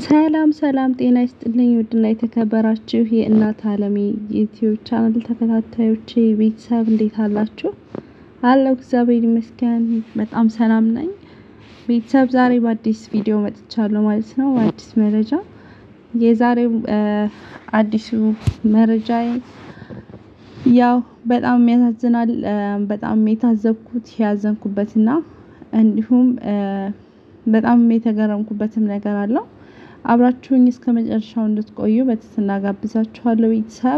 ሰላም ሰላም ጤና ይስጥልኝ ውድና የተከበራችሁ የእናት አለሜ ዩቲዩብ ቻናል ተከታታዮቼ ቤተሰብ እንዴት አላችሁ? አለው እግዚአብሔር ይመስገን በጣም ሰላም ነኝ። ቤተሰብ ዛሬ በአዲስ ቪዲዮ መጥቻለሁ ማለት ነው። አዲስ መረጃ የዛሬው አዲሱ መረጃ ያው በጣም ያሳዝናል። በጣም የታዘብኩት ያዘንኩበትና እንዲሁም በጣም የተገረምኩበትም ነገር አለው። አብራችሁኝ እስከ መጨረሻው እንድትቆዩ በትህትና ጋብዛችኋለሁ። ቤተሰብ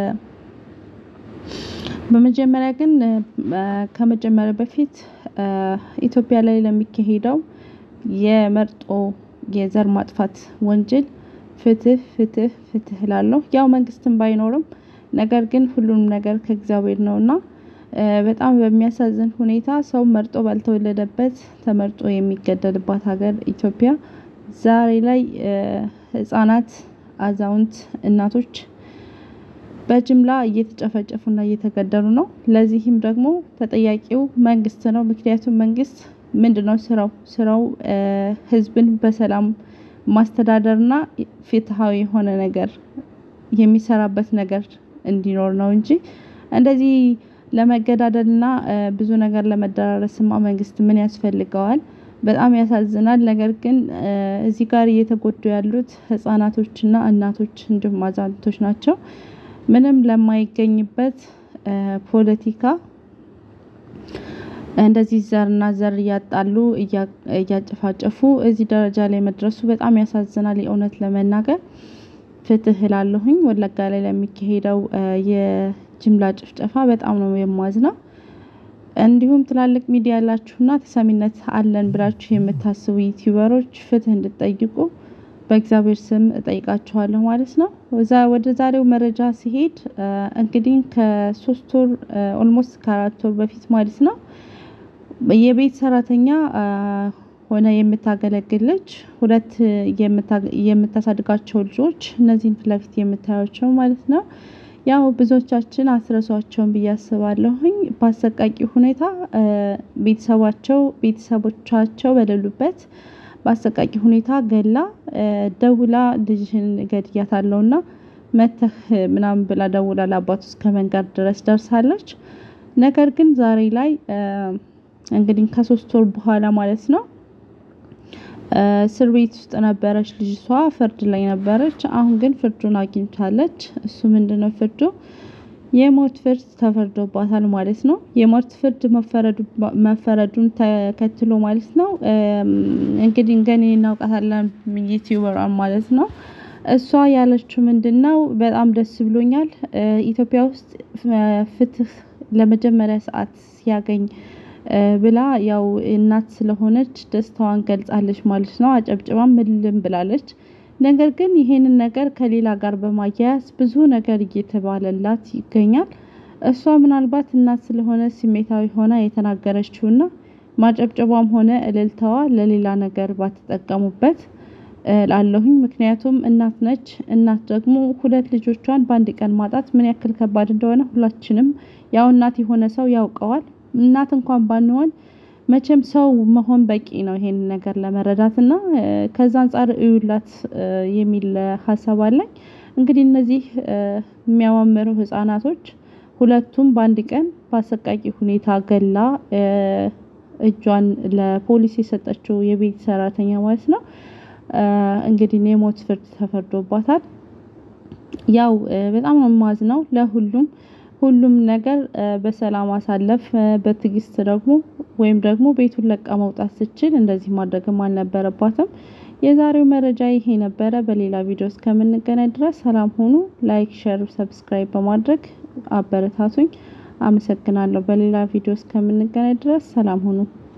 በመጀመሪያ ግን ከመጀመሪያ በፊት ኢትዮጵያ ላይ ለሚካሄደው የመርጦ የዘር ማጥፋት ወንጀል ፍትህ ፍትህ ፍትህ እላለሁ። ያው መንግስትም ባይኖርም ነገር ግን ሁሉንም ነገር ከእግዚአብሔር ነውና በጣም በሚያሳዝን ሁኔታ ሰው መርጦ ባልተወለደበት ተመርጦ የሚገደልባት ሀገር ኢትዮጵያ ዛሬ ላይ ህፃናት፣ አዛውንት፣ እናቶች በጅምላ እየተጨፈጨፉና እየተገደሉ ነው። ለዚህም ደግሞ ተጠያቂው መንግስት ነው። ምክንያቱም መንግስት ምንድነው ስራው? ስራው ህዝብን በሰላም ማስተዳደርና ፍትሃዊ የሆነ ነገር የሚሰራበት ነገር እንዲኖር ነው እንጂ እንደዚህ ለመገዳደልና ብዙ ነገር ለመደራረስማ መንግስት ምን ያስፈልገዋል? በጣም ያሳዝናል። ነገር ግን እዚህ ጋር እየተጎዱ ያሉት ህፃናቶችና እናቶች እንዲሁም አዛውንቶች ናቸው። ምንም ለማይገኝበት ፖለቲካ እንደዚህ ዘርና ዘር እያጣሉ እያጨፋጨፉ እዚህ ደረጃ ላይ መድረሱ በጣም ያሳዝናል። የእውነት ለመናገር ፍትህ እላለሁኝ። ወለጋ ላይ ለሚካሄደው የጅምላ ጭፍጨፋ በጣም ነው የማዝነው። እንዲሁም ትላልቅ ሚዲያ ያላችሁና ተሰሚነት አለን ብላችሁ የምታስቡ ዩቲዩበሮች ፍትህ እንድትጠይቁ በእግዚአብሔር ስም እጠይቃችኋለሁ ማለት ነው። ወደ ዛሬው መረጃ ሲሄድ እንግዲህ ከሶስት ወር ኦልሞስት ከአራት ወር በፊት ማለት ነው የቤት ሰራተኛ ሆነ የምታገለግል ልጅ ሁለት የምታሳድጋቸው ልጆች እነዚህን ፊት ለፊት የምታዩቸው ማለት ነው። ያው ብዙዎቻችን አትረሷቸውም ብዬ አስባለሁኝ። በአሰቃቂ ሁኔታ ቤተሰባቸው ቤተሰቦቻቸው በሌሉበት በአሰቃቂ ሁኔታ ገላ ደውላ ልጅህን ገድያታለሁና መጥተህ ምናምን ብላ ደውላ ለአባቱ እስከ መንገር ድረስ ደርሳለች። ነገር ግን ዛሬ ላይ እንግዲህ ከሶስት ወር በኋላ ማለት ነው እስር ቤት ውስጥ ነበረች ልጅቷ ፍርድ ላይ ነበረች። አሁን ግን ፍርዱን አግኝታለች። እሱ ምንድነው ፍርዱ? የሞት ፍርድ ተፈርዶባታል ማለት ነው። የሞት ፍርድ መፈረዱን ተከትሎ ማለት ነው እንግዲህ ገኒ እናውቃታለን ዩቲዩበሯን ማለት ነው። እሷ ያለችው ምንድነው? በጣም ደስ ብሎኛል ኢትዮጵያ ውስጥ ፍትህ ለመጀመሪያ ሰዓት ሲያገኝ ብላ ያው እናት ስለሆነች ደስታዋን ገልጻለች ማለት ነው። አጨብጭባም እልልም ብላለች። ነገር ግን ይሄንን ነገር ከሌላ ጋር በማያያዝ ብዙ ነገር እየተባለላት ይገኛል። እሷ ምናልባት እናት ስለሆነ ስሜታዊ ሆና የተናገረችውና ማጨብጨቧም ሆነ እልልታዋ ለሌላ ነገር ባትጠቀሙበት እላለሁኝ። ምክንያቱም እናት ነች። እናት ደግሞ ሁለት ልጆቿን በአንድ ቀን ማጣት ምን ያክል ከባድ እንደሆነ ሁላችንም ያው እናት የሆነ ሰው ያውቀዋል። እናት እንኳን ባንሆን መቼም ሰው መሆን በቂ ነው ይሄንን ነገር ለመረዳት እና ከዛ አንፃር እዩላት የሚል ሀሳብ አለኝ። እንግዲህ እነዚህ የሚያማምሩ ህፃናቶች ሁለቱም በአንድ ቀን በአሰቃቂ ሁኔታ ገላ እጇን ለፖሊስ የሰጠችው የቤት ሰራተኛ ማለት ነው። እንግዲህ የሞት ፍርድ ተፈርዶባታል። ያው በጣም ነው የማዝነው ለሁሉም ሁሉም ነገር በሰላም ማሳለፍ በትዕግስት ደግሞ ወይም ደግሞ ቤቱን ለቃ መውጣት ስትችል እንደዚህ ማድረግም አልነበረባትም። የዛሬው መረጃ ይሄ ነበረ። በሌላ ቪዲዮ እስከምንገናኝ ድረስ ሰላም ሁኑ። ላይክ ሼር ሰብስክራይብ በማድረግ አበረታቱኝ። አመሰግናለሁ። በሌላ ቪዲዮ እስከምንገናኝ ድረስ ሰላም ሁኑ።